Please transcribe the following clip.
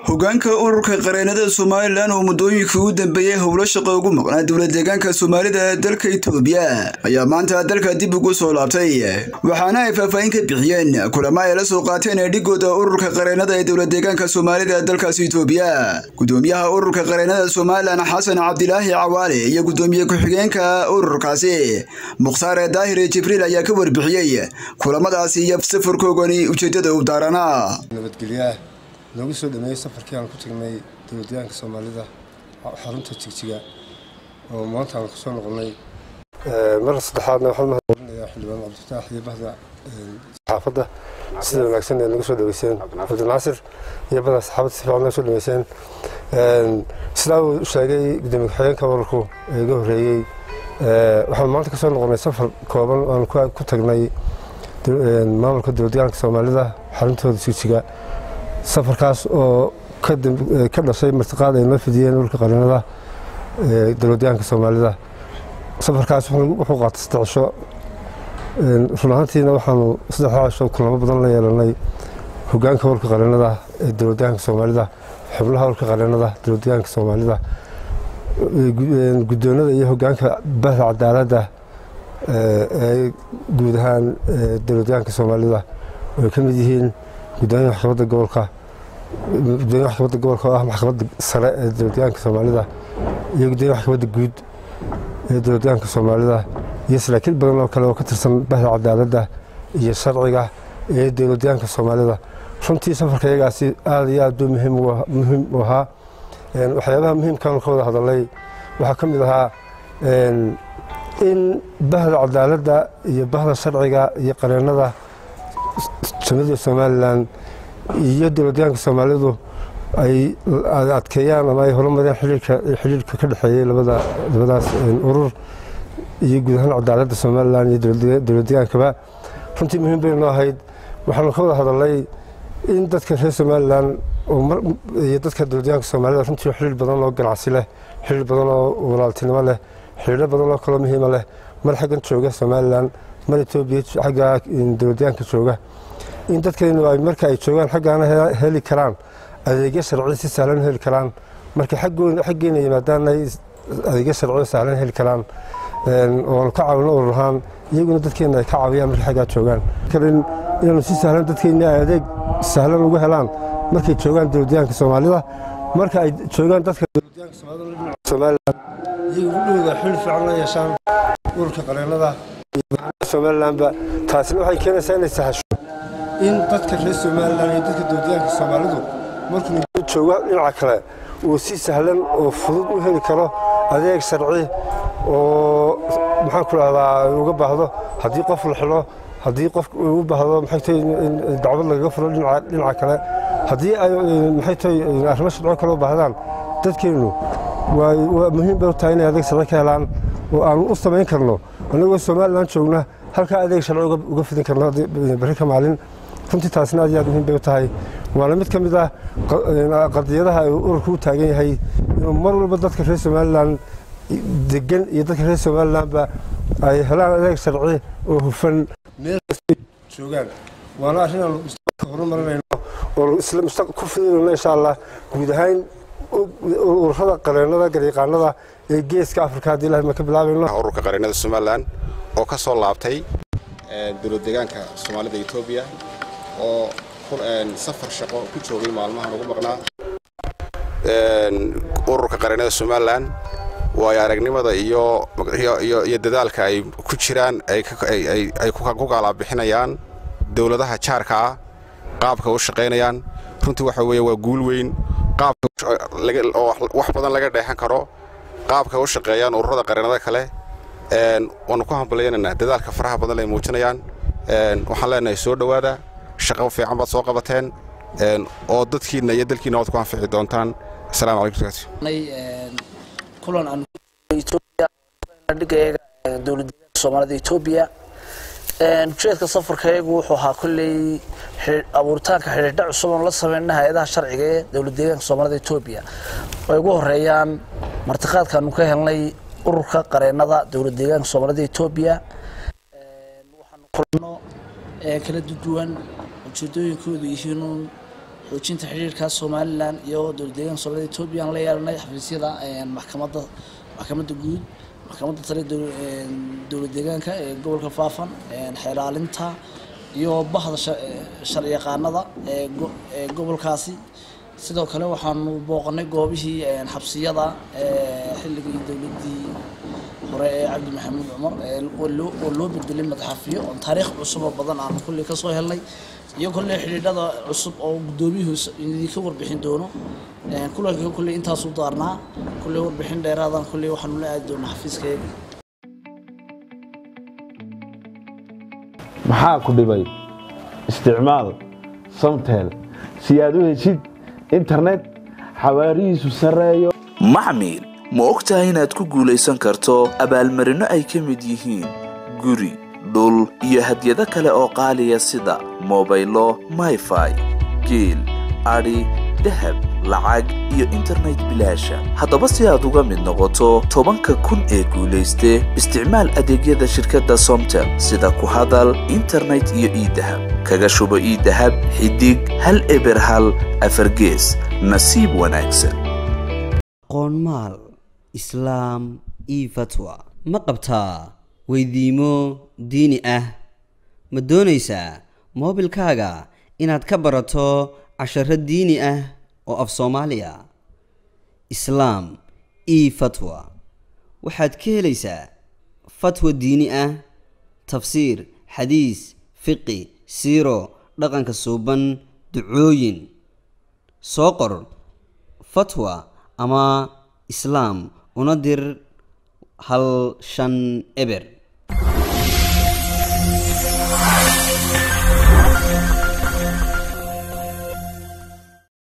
hogaanka ururka qareenada somalilan oo muddooyinkii u dambeeyey howlo shaqo ugu maqnaa dowla deegaanka soomaalida ee dalka itoobiya ayaa maanta dalka dib ugu soo laabtay waxaana ay faahfaahin ka bixiyeen kulamo ay la soo qaateen eedhigooda ururka qareenada ee dowla deegaanka soomaalida ee dalkaasi itoobiya gudoomiyaha ururka qareenada somalilan xasan cabdilaahi cawaale iyo gudoomiye ku-xigeenka ururkaasi mukhtaar daahir jibriil ayaa ka warbixiyey kulamadaasi iyo safarkoogani ujeedada u daaranaa nabadgelyaah noogu soo dhameeyey safarkii aan ku tagnay dowladdeegaanka soomaalida xarunta jigjiga oo maanta aan kusoo noqonnay mar saddexaadna waxaan mahadcelinayaa xildhibaan cabdifataax iyo bahda saxaafadda sida wanaagsan ee nagu soo dhaweyseen cabdinaasir iyo bahda saxaafadda si fiican nagu soo dhaweyseen sidaa uu sheegay gudoomiye ku-xigeenka ururku ee iga horreeyey waxaan maanta kasoo noqonnay safar kooban oo aan ku tagnay maamulka dowladdeegaanka soomaalida xaruntooda jigjiga safarkaas oo ka dhashay martiqaad ay noo fidiyeen ururka qarinada dowladdeegaanka soomaalida safarkaas wuxuu qaatay saddex cisho run ahaantiina waxaanu saddexdaa cisho kulamo badan la yeelanay hogaanka ururka qarinada ee dowladdeegaanka soomaalida xubnaha ururka qarinada dowladdeegaanka soomaalida guddoonada iyo hogaanka bahda cadaaladda ee guud ahaan dowladdeegaanka soomaalida oo ay ka mid yihiin gudoomiyaha maxkamadda gobolka gudoomiyaha maxkamadda gobolka oo ah maxkamadda sare ee dowladdeegaanka soomaalida iyo gudoomiyaha maxkamadda guud ee dowladdeegaanka soomaalida iyo saraakiil badan oo kale oo ka tirsan bahda cadaaladda iyo sharciga ee dowladdeegaanka soomaalida runtii safarka iyagaasi aad iyo aad buu muhiim u ahaa waxyaabaha muhiimkaanu ka wada hadalnay waxaa ka mid ahaa in bahda cadaaladda iyo bahda sharciga iyo qareennada jamhuuriyadda somalilan iyo dowladdeegaanka soomaalidu ay adkeeyaan ama ay horumareen xidhiirka ka dhexeeyey labadaas urur iyo guud ahaan cadaaladda somalilan iyo dowladdeegaankaba runtii muhiim bay noo ahayd waxaanu ka wada hadalnay in dadka reer somalilan iyo dadka dowladdeegaanka soomaalida runtii xidhiir badan oo ganacsi leh xidhiir badan oo walaaltinimo leh xidhiiro badan oo kaloo muhiima leh mar xaggan jooga somalilan mar etoobiya xagga dowladdeegaanka jooga in dadkaynu ay marka ay joogaan xaggaana heli karaan adeegyo sharci si sahlan heli karaan marka xaggeena yimaadaan ay adeegyo sharciyo sahlan heli karaan oonu ka caawino urur ahaan iyaguna dadkeena ay ka caawiyaan markay xaggaa joogaan inaanu si sahlan dadkeenna ay adeeg sahlan ugu helaan markay joogaan dowladdeegaanka soomaalida marka ay joogaan dadka dowladdeegaanka somalilan iyagu udhowda xil fiican la yeeshaan ururka qareennada somalilanba taasina waxay keenaysaa inay sahasho in dadka reer somalilan iyo dadka dowladdeegaanka soomaalidu markuu joogo dhinaca kale uu si sahlan oo fudud u heli karo adeeg sharci oo maxaan ku dhahdaa uga baahdo haddii qof la xilo haddii qof u baahdo maxay tahay dacwad lagaga furo dhinaca kale haddii ay maxay tahay arrimo sharco kale u baahdaan dadkeennu waa muhiim bay u tahay inay adeeg sharci ka helaan oo aanu u samayn karno annagoo somalilan joogna halkaa adeeg sharci uga fidin karno berri ka maalin runtii taasina aad iyo aad muhiim bay u tahay waana mid ka mid ah qadiyadaha uu ururku u taagan yahay inuu mar walba dadka reer somalilan degan iyo dadka reer somalilanba ay helaan adeeg sharci oo hufan meel kastay joogaan waana arrin aan mustaqbalka horumarinayno oo isla mustaqbal ku fidinayno insha allah guud ahaan ururada qareennada garyaqaanada ee geeska afrika haddii ilahay ma ka bilaabayno ururka qareennada somalilan oo ka soo laabtay dowlad deegaanka soomaalida etoobiya oo safar shaqo ku joogay maalmahan ugu maqnaa ururka qareennada somalilan waayo aragnimada iyo iyo dadaalka ay ku jiraan ay ku gaalabixinayaan dowladaha jaarka ah qaabka u shaqaynayaan runtii waxa weeye waa guul weyn qaabkaoo wax badan laga dheexan karo qaabka u shaqeeyaan ururada qareennada kale waanu ku hambalyaynanaa dadaalka faraha badan ay muujinayaan waxaan leenahay soo dhowaada shaqo fiican baad soo qabateen oo dadkiinna iyo dalkiinna waad ku anfici doontaan asalaamu kulan aan dhigayaga dowladdeegaanka soomaalida etoobiya ujeedka safarkayagu wuxuu ahaa kolley abuuritaanka xidhiidha cusub oon la sameyna hay-adaha sharciga ee dowlad deegaanka soomaalida etoobiya ay ugu horeeyaan martiqaadkaanu ka helnay ururka qareennada dowlad deegaanka soomaalida etoobiya waxaanu kulano kala duwan ujeedooyinkoodu yihiinuun xoojinta xidhiirka somalilan iyo dowlad deegaanka soomaalida etoobiya aan la yeelanay xafiisyada maxkamadda maxkamadda guud maxkamadda sare dowlad deegaanka ee gobolka faafan xeeraalinta iyo bahda sharci yaqaanada ee gobolkaasi sidoo kale waxaanu booqanay goobihii xabsiyada xilligii dowladdii hore ee cabdi maxamuud cumar oo loo bedelay madaxafiyo oo taariikh cusuboo badan aanu kulley ka soo helnay iyo kolley xidhiidhada cusub oo guddoomiyuhu idinka warbixin doono kulanka kulley intaasu daarnaa kulley warbixin dheeraadan kulley waxaanu la aadi doonaa xafiiskayaga maxaa ku dhibay isticmaal samtel si aad u heshid internet xawaarihiisu sarreeyo maxmil ma og tahay inaad ku guulaysan karto abaalmarinno ay ka mid yihiin guri dhul iyo hadyado kale oo qaaliya sida mobaylo mayfai geel adhi dahab lacag iyo internet bilaasha haddaba si aad uga mid noqoto tobanka kun ee guulayste isticmaal adeegyada shirkadda somtel sida ku hadal internet iyo iidahab kaga shubo iidahab xidig hal eber hal afargees nasiib wanaagsan qoonmaal islaam io fatwa ma qabtaa weydiimo diini ah ma doonaysaa moobilkaaga inaad ka barato casharo diini ah oo af soomaaliya islaam io fatwa waxaad ka helaysaa fatwa diini ah tafsiir xadiis fiqi siiro dhaqanka suuban ducooyin soo qor fatwa ama islaam una dir hal shan eber